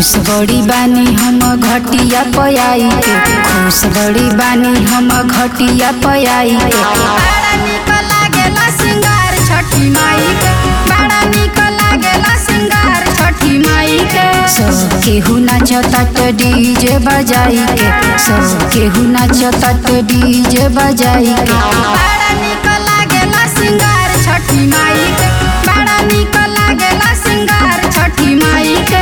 खुश बड़ी बानी हम घटिया पयाई के खुश बड़ी बानी हम घटिया पयाई के बड़ा निक लागेला सिंगार छठी माई के बड़ा निक लागेला सिंगार छठी माई के सब केहू नाचतात डीजे बजाई के सब केहू नाचतात डीजे बजाई के बड़ा निक लागेला सिंगार छठी माई के बड़ा निक लागेला सिंगार छठी माई के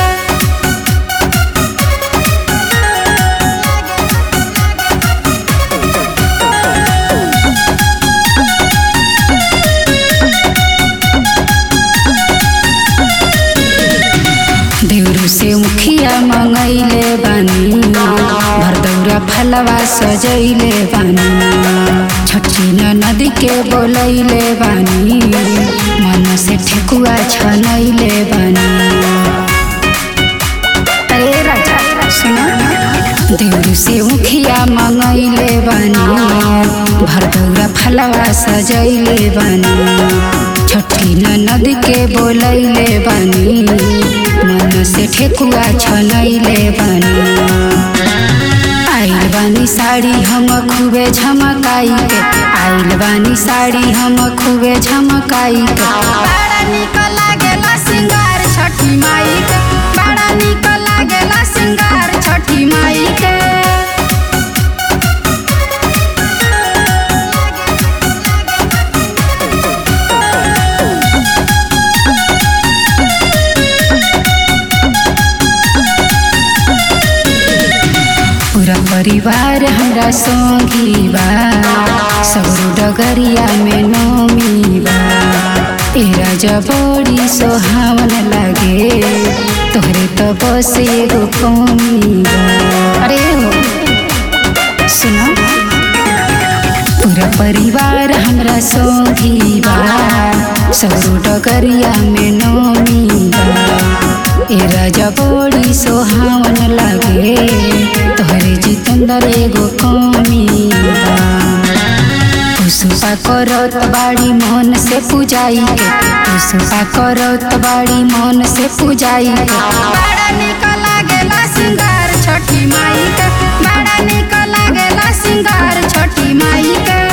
देवरू से मुखिया मंगैले बानी भरदौरा फलवा सजैले बानी छठी नदी के बोलैले बानी मन से ठेकुआ छनैले बानी अरे राजा सुनो देवरू से मुखिया मंगैले बानी भरदौरा फलवा सजैले बानी छठी ननद के बोलैले बानी मन से ठेकुआ छनैले बानी आइल बानी साड़ी हम खूबे झमकाई के आइल बानी साड़ी हम खूबे झमकाई के बड़ा निक लागेला सिंगार छठी माई के बड़ा निक लागेला सिंगार छठी माई के पूरा परिवार हमरा संगी बा सगरो डगरिया में नोमी बा ए राजा बड़ी सोहावन लागे तोहरे तो बस एगो कमी बा अरे हो सुनो पूरा परिवार हमरा संगी बा सगरो डगरिया में नोमी बा ए राजा बड़ी सोहावन लागे तोहरे जितंदर एगो कमी बा पुष्पा करत बाड़ी मन से पूजाई के पुष्पा करत बाड़ी मन से पूजाई के बड़ा निक लागेला सिंगार छठी माई के बड़ा निक लागेला सिंगार छठी माई के